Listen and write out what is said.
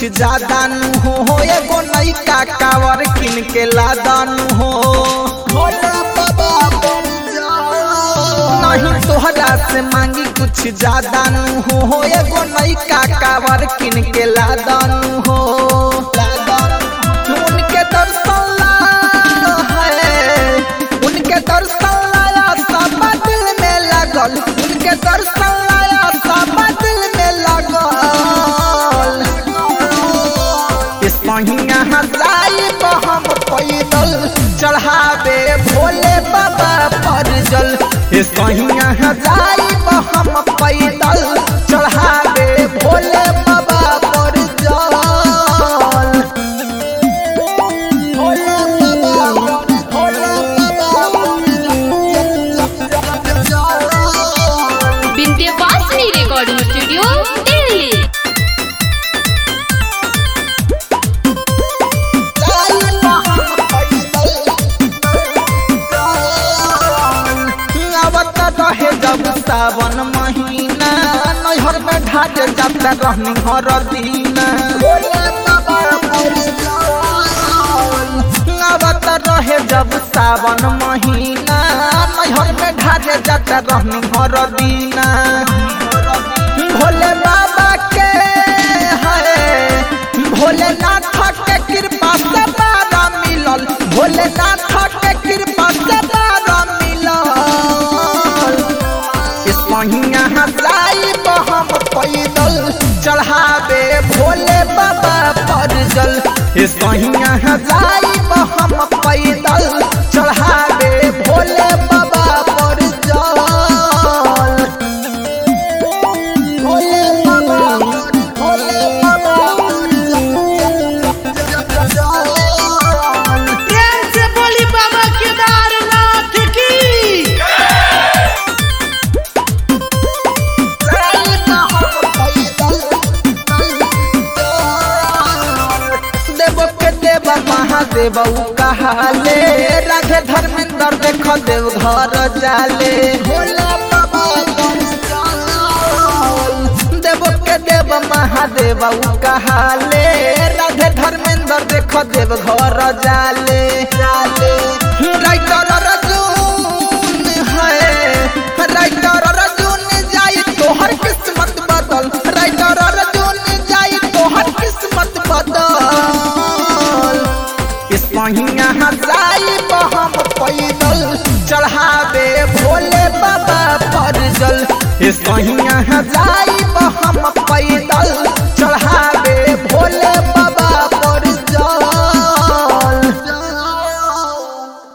ज्यादा नु हो हो एगो नैका कावर किन के लादानु हो भोला बाबा बन जा। नहीं तोहरा से मांगी कुछ ज्यादा नु हो हो एगो नैका कावर किन के लादानु हो उनके दर्शन ला है उनके दर्शन लाया सब दिल में लगल उनके दर्शन लाया सब दिल में लगल इस महीना हजाई हम पैदल चढ़ावे भोले बाबा पर जल इस महीना हजाई हम पैदल चढ़ावे भोले बाबा पर जल भोले बाबा भोले बाबा विंध्यवासिनी रिकॉर्डिंग स्टूडियो दिल्ली आवत रहे जब सावन महीना नैहर में ढाट जाता रहनी हर दीना आवत रहे जब सावन महीना नैहर में ढाट जाता रहनी हर दीना भोले बाबा के है भोलेनाथ के कृपा से बारा मिलल भोलेनाथ के कृपा से बारा मिलल इस महीना हजाई हम पैदल चढ़ावे भोले बाबा पर जल इस महीना हजाई हम पैदल चढ़ावे भोले बाबा पर जल भोले बाबा भोले बाबा प्रेम से बोली बाबा केदारनाथ की देव के देव महादेव कहाले राधे धर्मेंद्र देख देव घर जाले भोला बाबा देव के देव महादेव कहाले राधे धर्मेंद्र देख देव घर जाले जाले राइटर अर्जुन है राइटर अर्जुन जाई तोहर किस्मत बदल राइटर अर्जुन जाई तोहर किस्मत बदल इस महीना हजाई हम पैदल चढ़ावे भोले बाबा पर जल इस महीना हजाई हम पैदल